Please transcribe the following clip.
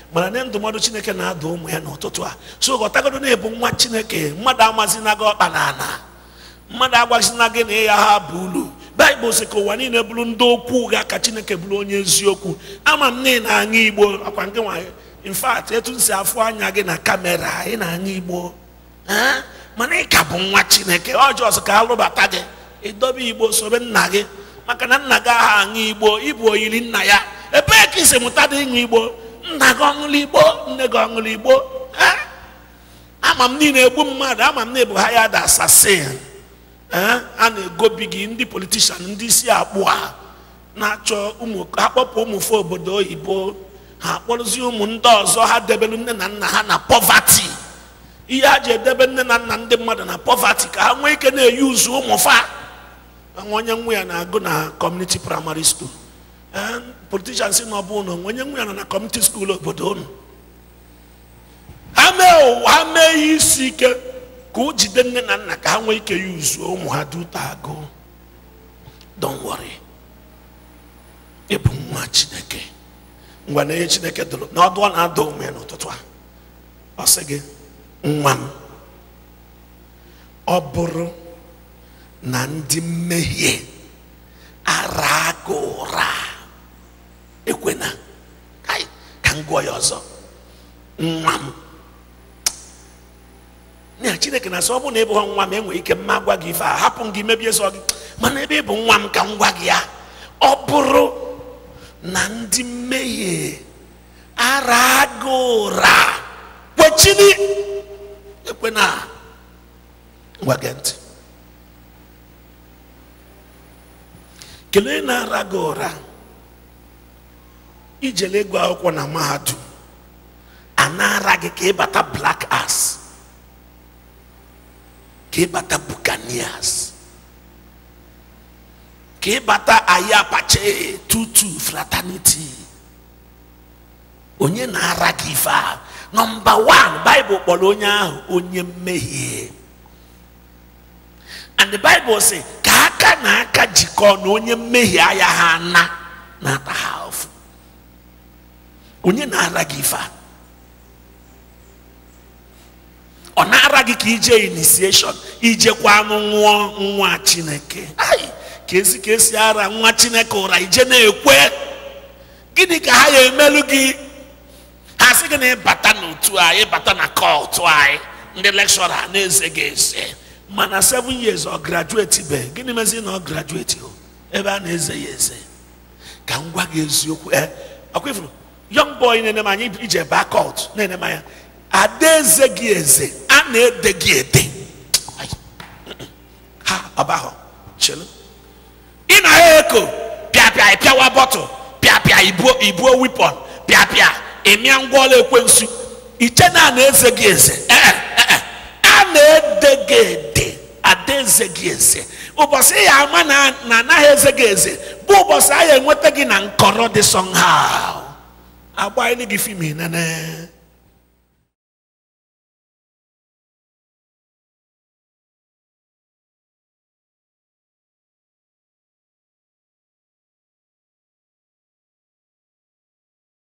mana na ndụmọdụ chineke na-ada ụmụ ya n'ụtụtụ a so ghọtagodo na-ebu nwa chineke mmadụ amazina gị ọkpa na ana mmadụ agwazina gị na ịya ha bụ ulu baịbụl sị ka ụwa niile bụrụ ndị okwu ụgha ka chineke bụrụ onye eziokwu ama m na ị na-aṅụ igbo akwa nke nwa in fact etu m si afụ anya gị na kamera ị na-aṅụ igbo ee mana ị ka bụ nwa chineke ọjọọ ka alụbata gị ịdobe igbo sobe nna gị maka na nna gị aha aṅụ igbo ịbụ oyiri nna ya ebee ka isi mụta dị ịṅụ igbo nna gị ọṅụrụ igbo nne gị ọṅụrụ igbo ee ama m niile egbu mmadụ ama m na ebu ha ya da asasin ee a na-egobi gị ndị politishan ndị isi akpụ a na-achọ ụmụ ha kpọpụ ụmụfe obodo oyibo ha akpọrọzi ụmụ ndị ọzọ ha debelu nne na nna ha na pọvati ihe ha ji edebe nne na nna ndị mmadụ na pọvati ka ha nwee ike na-eyi uzu ụmụfa nwa onye nwa ya na-agụ na kọmuniti praịmarị skuul ee politishan si na ọ bụ na onye nwa ya nọ na kọmuniti skuul obodo unu ha mee ụwa ha mee ihe isi ike ka o jide nne na nna ka ha nwee ike ya uzuo ụmụ ha duta agụ don't worry ịbụ nwa chineke ngwa na ihe chineke dụrụ na ọdụ ọ na-ada ụmụ ya n'ụtụtụ a ọ sị gị nwa m ọ bụrụ na ndị mmehie ara gị ụra ekwena Ai, ka m gụọ ya ọzọ nwa m na chineke na-asị ọ bụrụ na ị bụghị nwa m enwere ike mma gwa gị ife a hapụ m gị mebie sọ gị mana ebe ị bụ nwa m ka m gwa gị ya ọ bụrụ na ndị mmehie ara gị ụra kwechiri ekwena ngwa gee ntị kelee na-ara gị ụra ijele ego akwụkwọ na mahadum a na-ara gị ka ịbata black ass ka ịbata buccaneers ka ịbata ayapache tutu fraternity onye na-ara gị ife a nọmba wan baịbụl kpọrọ onye ahụ onye mmehie and the bible sị ka aka na aka jikọọ na onye mmehie aya ha na na-ata ha ofu onye na-ara gị ife a ọ na-ara gị ka ije initiation ijekwa anụ nwụọ nwa chineke ai ka esi ka esi ara nwa chineke ụra ije na-ekwe gịnị ka ha ya emelu gị ha sị gị na ịbata n'otu anyị ịbata na kọtụ anyị ndị lekshọra na-eze gị eze mana 7 years ọ graduate be gịnị mezi na ọ graduate o ebe a na-eze ya eze ka m gwa gị eziokwu e ọkwa ifuru young boy na-ene m anya ije baa kọt na-ene m anya adaeze gị eze a na-ede gị ede Ai, ha ọbahọ chelu ị na ya eko pịapịa ịpịawa bọtụ pịapịa ibuo ibuo wipọn pịapịa ịmịa ngwaọla ekwensu iche na a na-eze gị eze Ee, ee, a na-ede gị ede adaeze gị eze ụbọchị ya ama na na anaghị eze gị eze bụ ụbọchị a ya enweta gị na nkọrọ dị somehow agba gị fim nene